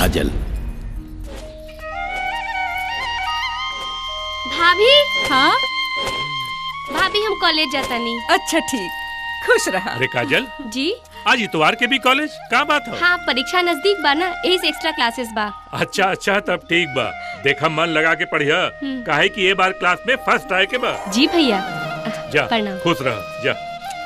काजल भाभी हाँ भाभी हम कॉलेज जाता नहीं अच्छा ठीक खुश रहा अरे काजल जी आज इतवार के भी कॉलेज का बात हो हाँ परीक्षा नजदीक बा ना यही से एक्स्ट्रा क्लासेस बा अच्छा अच्छा तब ठीक बा देखा मन लगा के पढ़िया हम्म। काहे कि ये बार क्लास में फर्स्ट आए के बा जी भैया जा प्रणाम। खुश रह जा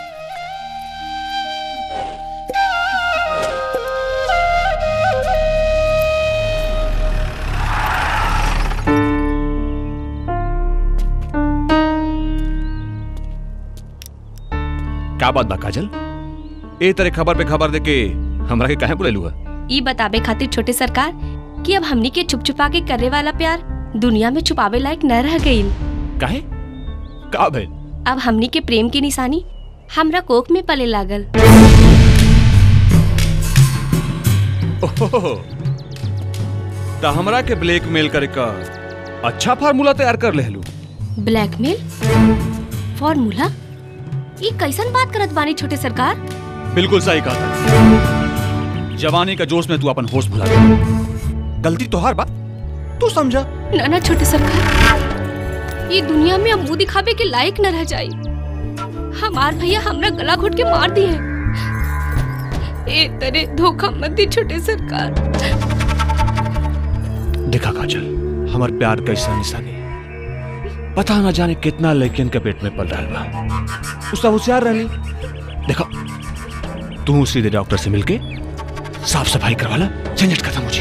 क्या बात बा काजल ए तरह खबर पे खबर देके हमरा के काहे बुलेलू है ई बताबे खातिर छोटे सरकार कि अब हमनी के छुप छुपा के करे वाला प्यार दुनिया में छुपावे लायक न रह गईल काहे का भइल अब हमनी के प्रेम की निशानी हमरा कोख में पले लागल ओहो त हमरा के ब्लैकमेल करे का अच्छा फार्मूला तैयार कर लेलू ब्लैकमेल फॉर्मूला ई कैसन बात करत बानी छोटे सरकार बिल्कुल सही कहा था जवानी का जोश में तू अपन होश भुला गया गलती तोहार बा तू समझा ना ना छोटे सरकार ये दुनिया में अब मुंह दिखावे के लायक न रह जाई हमार भैया हमरा गला घोट के मार दिए ए तेरे धोखा मत दी छोटे सरकार देखा काजल हमार प्यार कैसा निशानी पता ना जाने कितना लेकिन के पेट में पल रहा बा उसका होशियार रहनी देखा तू सीधे डॉक्टर से मिलके साफ सफाई करवाला झंझट खत्म हो जी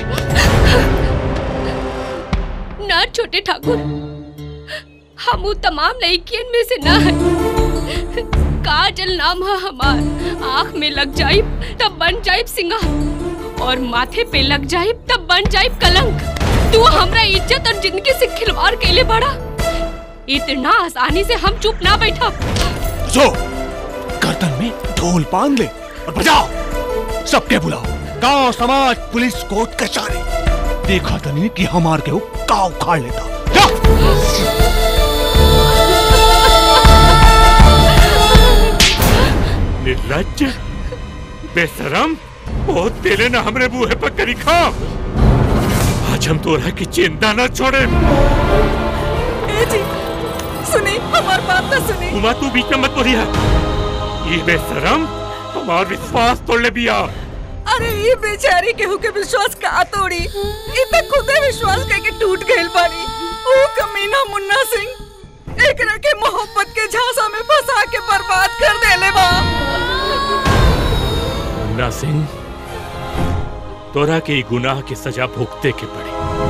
ना छोटे ठाकुर हम उ तमाम लड़कियन में से ना है काजल नाम है हमार आँख में लग जाए तब बन जाए सिंगार और माथे पे लग जाए तब बन जाए कलंक तू हमरा इज्जत और जिंदगी से खिलवाड़ कैले बड़ा इतना आसानी से हम चुप ना बैठा जो गर्दन में ढोल बांध ले और बजाओ सबके बुलाओ गांव समाज पुलिस कोर्ट कचहरी देखा तो नहीं कि हमार के काव उखाड़ लेता जा निर्लज बेशरम बहुत तेले ना हमरे बूहे पर करी खा आज हम तोरा की चिंता न छोड़े ए जी सुनी हमार बात तो सुनी उमा तू बीच में मत बोलिया ये बेशरम हमार विश्वास तोड़ बिया अरे ये बेचारी केहू के विश्वास का तोड़ी ये तो खुदे विश्वास करके टूट गइल बानी ओ कमीना मुन्ना सिंह एकरा के मोहब्बत के झांसा में फंसा के बर्बाद कर देले बा मुन्ना सिंह तोरा के ई गुनाह की सजा भुगते के पड़ी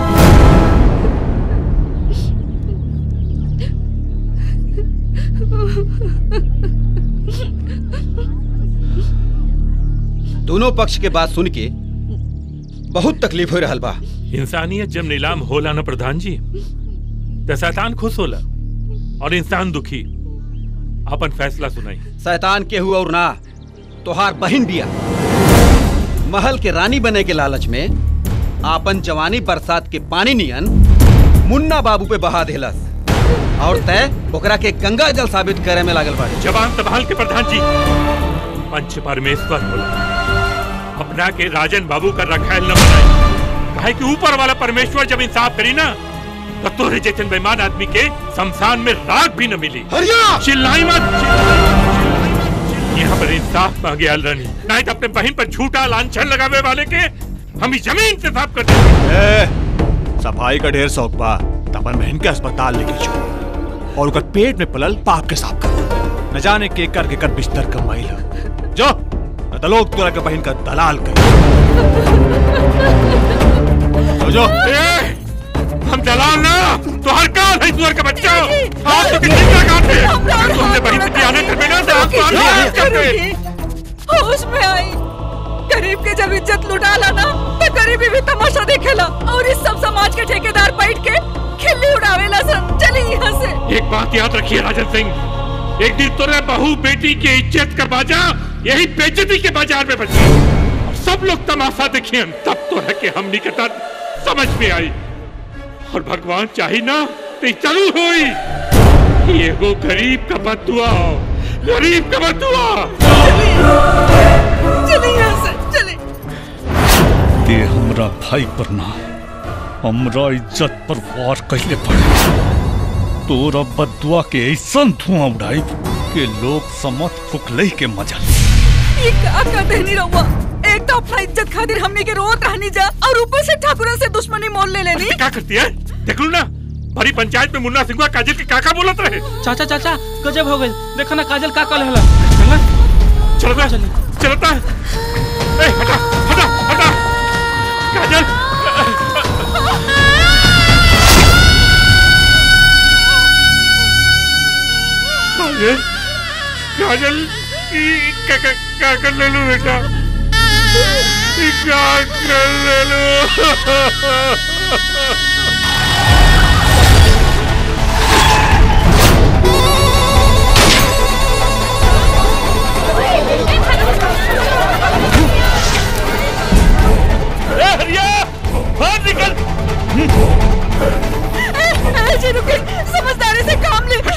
दोनों पक्ष के बात सुन के बहुत तकलीफ हो रहल बा इंसानियत जब नीलाम होला ना प्रधान जी तो शैतान खुश होला और इंसान दुखी अपन फैसला सुनाई शैतान केहू और ना तोहार बहिन बिया महल के रानी बने के लालच में आपन जवानी बरसात के पानी नियन मुन्ना बाबू पे बहा देलस और तय ओकरा के गंगा जल साबित करे में लागल बाड़ी जवान संभाल के प्रधान जी पंच परमेश्वर होला अपना के राजन बाबू का रखायल न बनाई काहे कि ऊपर वाला परमेश्वर जब इंसाफ करी ना तो तोरे जैसन बेईमान आदमी के शमशान में राख भी न मिली हरिया चिल्लाई मत चिल्लाई। यहाँ पर इंसाफ मांगे अलरनी नहीं तो अपने बहन पर झूठा लांछन लगावे वाले के हम इस जमीन से साफ कर देंगे ए, सफाई का ढेर शौक बा तपन बहन के अस्पताल लेके जो और ओकर पेट में पलल पाप के साफ कर न जाने के कर के कर बिस्तर कमाइल ह। जो न तो लोग तोरा के बहन का दलाल कर जो जो ए, हम दलाल ना तो हर काल है सुअर का बच्चा आप तो कितनी क्या काटे अगर तू हमने बहन से आने कर बिना तो आप तो आने नहीं करते होश में आई गरीब के जब इज्जत लुटा ला ना तो गरीबी भी तमाशा देखेला और इस सब समाज के ठेकेदार बैठ के खिल्ली उड़ावेला सन चली यहाँ से एक बात याद रखिए राजन सिंह एक दिन तोरे बहू बेटी की इज्जत का बाजा यही बेइज्जती के बाजार में बची और सब लोग तमाशा देखिए तब तो है कि हम निकटन समझ में आई और भगवान चाही ना तो चलू हुई ये वो गरीब का बदुआ गरीब का बदुआ चली यहाँ से चली ते हमरा हमरा भाई पर ना हमरा इज्जत पर वार कैले पड़े तोरा बदुआ के ऐसन धुआं उड़ाई के लोग समत फुकलई के मजा ले। ये का का देनी रहुआ एक तो अपना इज्जत खातिर हमने के रोत रहनी जा और ऊपर से ठाकुरन से दुश्मनी मोल ले लेनी क्या करती है देख लू ना बड़ी पंचायत में मुन्ना सिंह काजल के काका बोलत रहे चाचा चाचा गजब हो गई देखा ना काजल का कल हला चलना चलता चलता ए हटा हटा हटा काजल काजल काजल ई का का का कर ले लू बेटा ई का कर ले लू ए हरिया बाहर निकल ए, जी रुके समझदारी से काम ले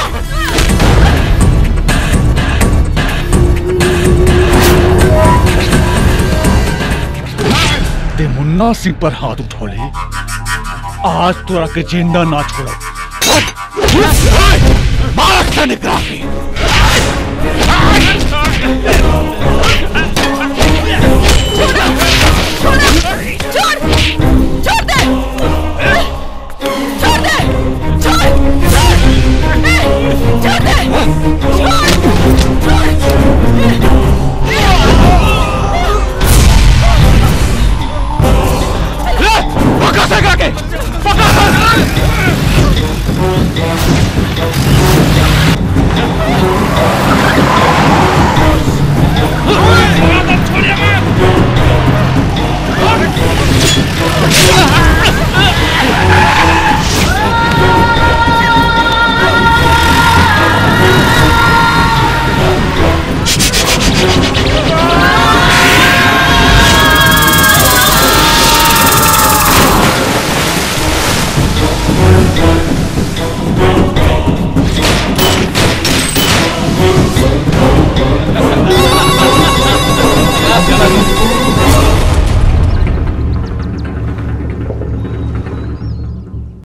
ते मुन्ना सिंह पर हाथ उठौले आज तोरा के जिंदा ना छोड़ो मार से निकला छोड़ो